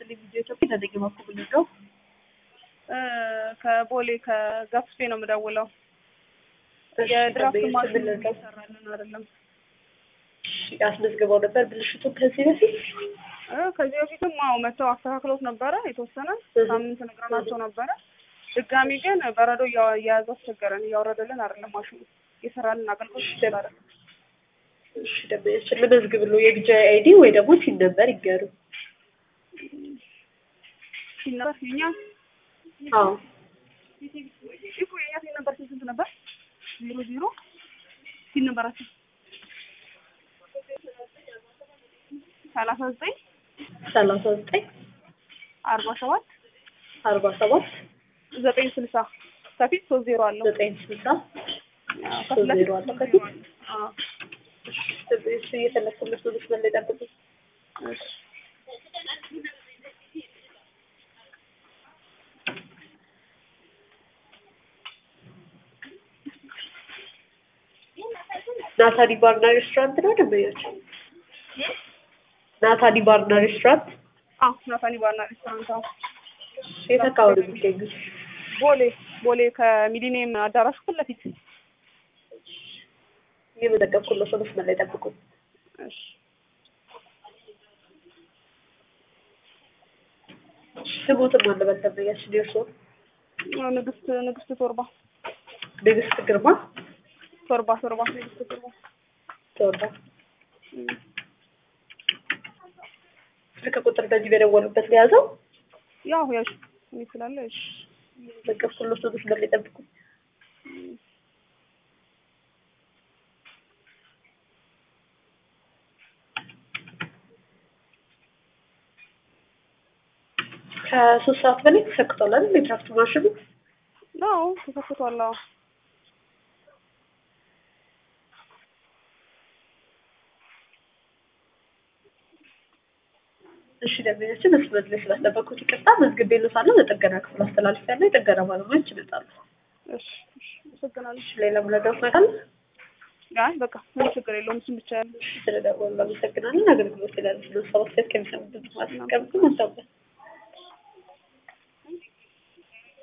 ይስጥልኝ ቪዲዮ ኢትዮጵያ ተዘጊ በኩል ነው ከቦሌ ከጋፍስፔ ነው የምደውለው። የድራፍት ማሽን እየሰራልን አይደለም። አስመዝግበው ነበር ብልሽቱን ከዚህ በፊት እ ከዚህ በፊትም አዎ መጥተው አስተካክሎት ነበረ የተወሰነ ሳምንት ነግረናቸው ነበረ። ድጋሚ ግን በረዶ እያ- እየያዘ አስቸገረን። እያወረደልን አይደለም ማሽኑ እየሰራልን አገልግሎት ይችላል አይደለም። እሺ ደንበኛችን ልመዝግብ ነው የቢጃ አይዲ ወይ ደግሞ ሲን ነበር ይገሩ ሲል ነበር የኛ አዎ እኮ የኛ ሲል ነበር ስንት ስንት ነበር? ዜሮ ዜሮ ሲል ነበራቸው ሰላሳ ዘጠኝ ሰላሳ ዘጠኝ አርባ ሰባት አርባ ሰባት ዘጠኝ ስልሳ ከፊት ሶስት ዜሮ አለው። ዘጠኝ ስልሳ አዎ፣ ሶስት ከፊት ለፊት ዜሮ አለው ሶስት ከፊት ዜሮ አለው። አዎ፣ እሱ እየተለኩለት ነው ልጅ መለይ ጠብቁ እሺ ናታሊ ባርና ሬስቶራንት ነው ደንበኛችን ናታሊ ባርና ሬስቶራንት አዎ፣ ናታኒ ባርና ሬስቶራንት አዎ። የት አካባቢ ነው የሚገኙት ቦሌ ቦሌ ከሚሊኒየም አዳራሹ ፊት ለፊት እየመዘገብኩለት ነው ልጅ መለይ ጠብቁ እሺ ስሙትም አለበት ደንበኛችን የእርስዎ ንግስት ንግስት ቶርባ ንግስት ግርማ ቶርባ ቶርባ ንግስት ቶርባ ተወዳ እም። ስልክ ቁጥር በዚህ በደወሉበት ሊያዘው ያው ያው እኔ ስላለ እሺ እየመዘገብኩለት ነው ልጅ መለይ ጠብቁ ከሶስት ሰዓት በላይ ተሰክቷል አይደል የድራፍት ማሽኑ ነው ተከፍቷል። አዎ እሺ ደንበኛችን መስመር ላይ ስላስጠበቅኩት ይቅርታ መዝግቤልዎታለሁ ለጥገና ክፍል አስተላልፌያለሁ የጥገና ባለሙያዎች ይመጣሉ እሺ እሺ አመሰግናለሁ። እሺ ሌላ ምረዳት ነገር አለ አይ በቃ ምንም ችግር የለውም። እሱን ብቻ ያለ ስለደወሉ አመሰግናለን አገልግሎት ስላለ ስለሰባት ከሚሰሙ ድምጽ ማስቀምጡ ማስታወቂያ